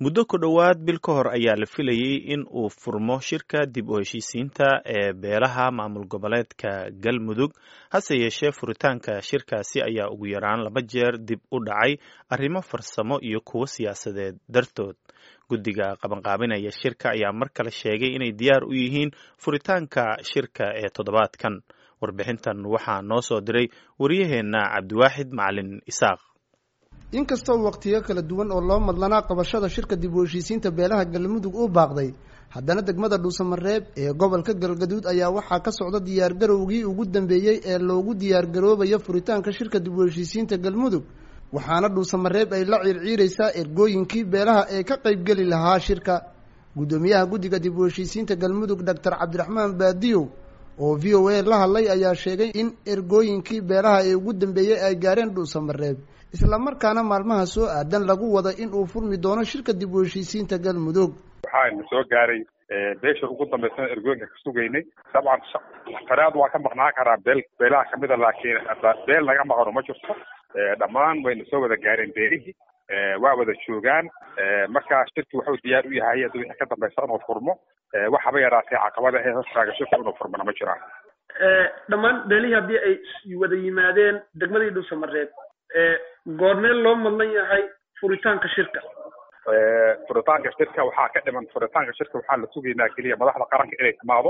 muddo ku dhowaad bil ka hor ayaa la filayey in uu furmo shirka dib u heshiisiinta ee beelaha maamul goboleedka galmudug hase yeeshee furitaanka shirkaasi ayaa ugu yaraan laba jeer dib u dhacay arrimo farsamo iyo kuwo siyaasadeed dartood guddiga qabanqaabinaya shirka ayaa mar kale sheegay inay diyaar u yihiin furitaanka shirka ee toddobaadkan warbixintan waxaa noo soo diray waryaheenna cabdiwaaxid macalin isaaq inkastoo waqtiyo kala duwan oo loo madlanaa qabashada shirka dib u heshiisiinta beelaha galmudug uu baaqday haddana degmada dhuusamareeb ee gobolka galgaduud ayaa waxaa ka socda diyaargarowgii ugu dambeeyey ee loogu diyaargaroobayo furitaanka shirka dib u heshiisiinta galmudug waxaana dhuusamareeb ay la ciirciiraysaa ergooyinkii beelaha ee ka qaybgeli lahaa shirka guddoomiyaha guddiga dib u heshiisiinta galmudug doctor cabdiraxmaan baadiyow oo v o a la hadlay ayaa sheegay in ergooyinkii beelaha ee ugu dambeeyey ay gaareen dhuusamareeb islamarkaana maalmaha soo aadan lagu wada in uu furmi doono shirka dib u heshiisiinta galmudug waxaana soo gaaray beesha ugu dambaysan ergooyinka ka sugaynay dabcan faraad waa ka maqnaan karaa beel beelaha kamida laakiin beel naga maqano ma jirto dhammaan wayna soo wada gaareen beelihii waa wada joogaan markaa shirki wuxuu diyaar u yahay hadda wixii ka dambaysa inuu furmo waxaba yaraatee caqabada ee hortaaga shirka inuu furmana ma jiraan dhammaan beelihii haddii ay wada yimaadeen degmadii dhuusamareeb goormee loo madlan yahay furitaanka shirka furitaanka shirka waxaa ka dhiman furitaanka shirka waxaa la sugaynaa keliya madaxda qaranka inay timaado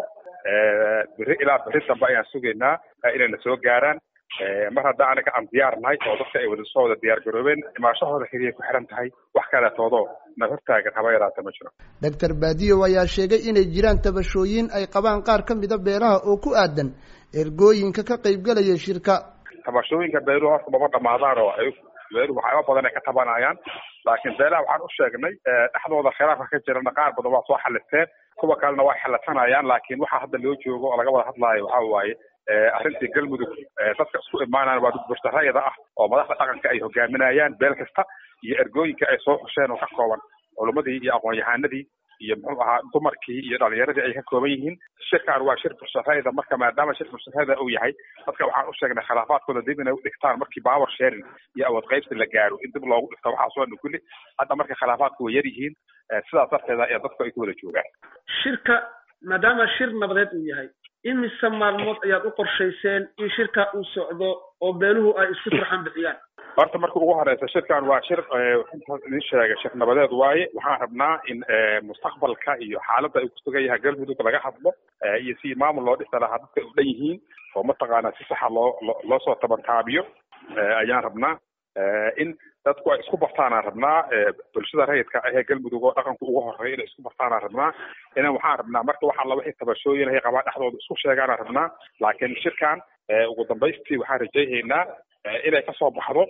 beri ilaa beri dambe ayaan sugaynaa inayna soo gaaraan mar hadda anaga aan diyaar nahay oo dadka ay wada soo wada diyaar garoobeen imaashahooda keliya ku xiran tahay wax kaleetoodo na hortaagan haba yaraata ma jiro doctor baadiyow ayaa sheegay inay jiraan tabashooyin ay qabaan qaar ka mida beelaha oo ku aadan ergooyinka ka qaybgalaya shirka tabashooyinka beeluhu horta mama dhamaadaan oo ay beeluhu waxyaaba badan ay ka tabanayaan laakiin beelaha waxaan u sheegnay dhexdooda khilaafka ka jirana qaar badan waa soo xalisteen kuwa kalena waa xalisanayaan laakiin waxa hadda loo joogo oo laga wada hadlaayo waxa waaye arrintii galmudug dadka isku imaanaan waa dad burtarayada ah oo madaxda dhaqanka ay hogaaminayaan beel kasta iyo ergooyinka ay soo xusheen oo ka kooban culumadii iyo aqoon-yahanadii iyo muxuu ahaa dumarkii iyo dhalinyaradii ay ka kooban yihiin shirkan waa shir burtarayada marka maadaama shir burtarayada uu yahay dadka waxaan u sheegnay khilaafaadkooda dib inay u dhigtaan markii power sharing iyo awood qaybsi la gaaro in dib loogu dhigto waxaasoo dhan kulli hadda marka khilaafaadku way yar yihiin sidaas darteeda ee dadku ay ku wada joogaan shirka maadaama shir nabadeed uu yahay imise maalmood ayaad u qorshayseen in shirka uu socdo oo beeluhu ay isku turxan bixiyaan horta marka ugu horeysa shirkan waa shir idin sheegay shir nabadeed waaye waxaan rabnaa in mustaqbalka iyo xaaladda ay kusugan yahay galmudug laga hadlo iyo si maamul loo dhisa lahaa dadka u dhan yihiin oo mataqaanaa si saxa loo loo soo tabantaabiyo ayaan rabnaa in dadku ay isku bartaanaan rabnaa bulshada rayidka ahee galmudug oo dhaqanku ugu horeeya inay isku bartaanaan rabnaa inan waxaan rabnaa marka waxaa la wixii tabashooyin ay qabaan dhexdooda isku sheegaanaan rabnaa laakiin shirkan ugu dambaystii waxaan rajaynaynaa inay kasoo baxdo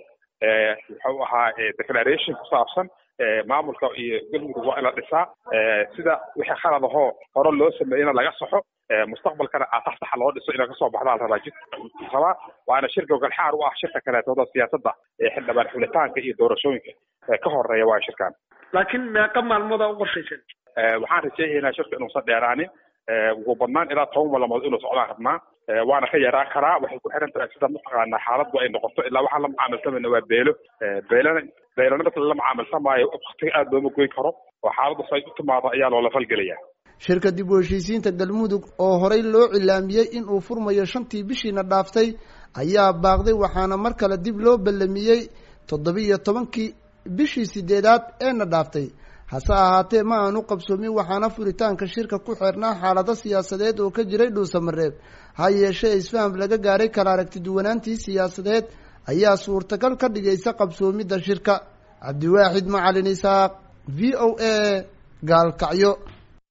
wuxuu ahaa declaration ku saabsan maamulka iyo galmudug waa in la dhisaa sida wixii khalad ahoo hore loo sameeyena laga saxo mustaqbalkana aatax saxa loo dhiso inay kasoo baxdaa la rabaa jid rabaa waana shirka galxaar u ah shirka kaleetooda siyaasadda ee xildhibaan xulitaanka iyo doorashooyinka ka horeeya waa shirkan laakiin meeqa maalmooda u qorshaysan waxaan rajaynaynaa shirka inuusan dheeraanin ugu badnaan ilaa toban maalmood inuu socdaan rabnaa waana ka yaraan karaa waxay ku xiran tahay sida mataqaanaa xaaladdu ay noqoto ilaa waxaan la macaamilsamayna waa beelo beelana beelana marka la macaamilsamaayo waktiga aada looma goyn karo oo xaaladdu say u timaado ayaa loola falgelaya shirka dib u heshiisiinta galmudug oo horey loo cilaamiyey in uu furmayo shantii bishiina dhaaftay ayaa baaqday waxaana mar kale dib loo ballamiyey toddoba-iyo tobankii bishii sideedaad eena dhaaftay hase ahaatee ma aanu qabsoomin waxaana furitaanka shirka ku xirnaa xaalado siyaasadeed oo ka jiray dhuusamareeb ha yeeshee isfaham laga gaaray kala aragtiduwanaantii siyaasadeed ayaa suurtagal ka dhigaysa qabsoomidda shirka cabdiwaaxid macalin isaaq v o a gaalkacyo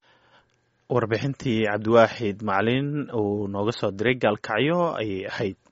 warbixintii cabdiwaaxid macalin uu nooga soo diray gaalkacyo ayay ahayd